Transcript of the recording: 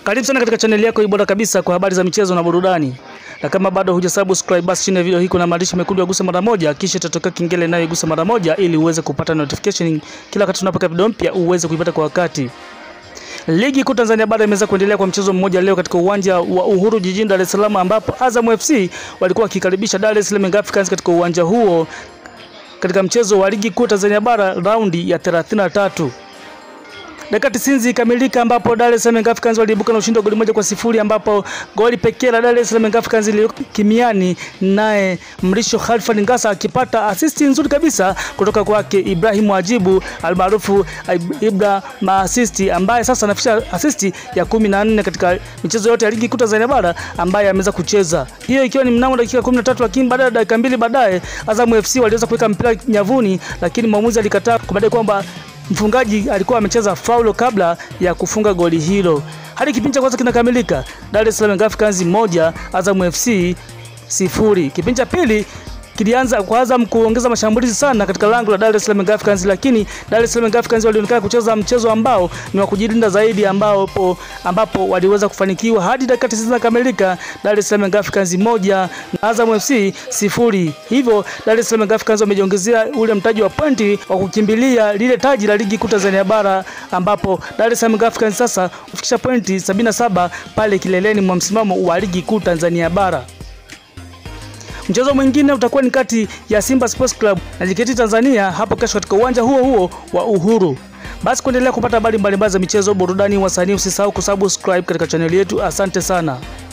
Karibu sana katika chaneli yako bora kabisa kwa habari za michezo na burudani. Na kama bado hujasubscribe basi chini ya video hii kuna maandishi mekundu ya gusa mara moja kisha itatokea kengele nayo igusa mara moja ili uweze kupata notification kila wakati tunapoweka video mpya uweze kuipata kwa wakati. Ligi kuu Tanzania bara imeweza kuendelea kwa mchezo mmoja leo katika uwanja wa Uhuru jijini Dar es Salaam ambapo Azam FC walikuwa wakikaribisha Dar es Salaam Africans katika uwanja huo katika mchezo wa ligi kuu Tanzania bara raundi ya 33. Dakika 90 ikamilika ambapo Dar es Salaam Africans waliibuka na ushindi wa goli moja kwa sifuri ambapo goli pekee la Dar es Salaam Africans lilikuwa kimiani, naye Mrisho Khalfan Ngasa akipata asisti nzuri kabisa kutoka kwake Ibrahim Wajibu almaarufu Ibra maasisti, ambaye sasa anafikisha asisti ya kumi na nne katika michezo yote ya ligi kuu Tanzania bara ambaye ameweza kucheza, hiyo ikiwa ni mnamo dakika 13, lakini baada ya dakika mbili baadaye Azam FC waliweza kuweka mpira nyavuni, lakini mwamuzi alikataa kubadai kwamba mfungaji alikuwa amecheza faulo kabla ya kufunga goli hilo. Hadi kipindi cha kwanza kinakamilika, Dar es Salaam Africans moja, Azam FC sifuri. Kipindi cha pili kilianza kwa Azam kuongeza mashambulizi sana katika lango la Dar es Salaam Africans, lakini Dar es Salaam Africans walionekana kucheza mchezo ambao ni wa kujilinda zaidi, ambapo ambapo waliweza kufanikiwa hadi dakika 90 zinakamilika, Dar es Salaam Africans moja na Azam FC sifuri. Hivyo Dar es Salaam Africans wamejiongezea ule mtaji wa pointi wa kukimbilia lile taji la ligi kuu Tanzania bara, ambapo Dar es Salaam Africans sasa kufikisha pointi 77 pale kileleni mwa msimamo wa ligi kuu Tanzania bara. Mchezo mwingine utakuwa ni kati ya Simba Sports Club na JKT Tanzania hapo kesho katika uwanja huo huo wa Uhuru. Basi kuendelea kupata habari mbalimbali za michezo, burudani, wasanii, usisahau kusubscribe katika chaneli yetu. Asante sana.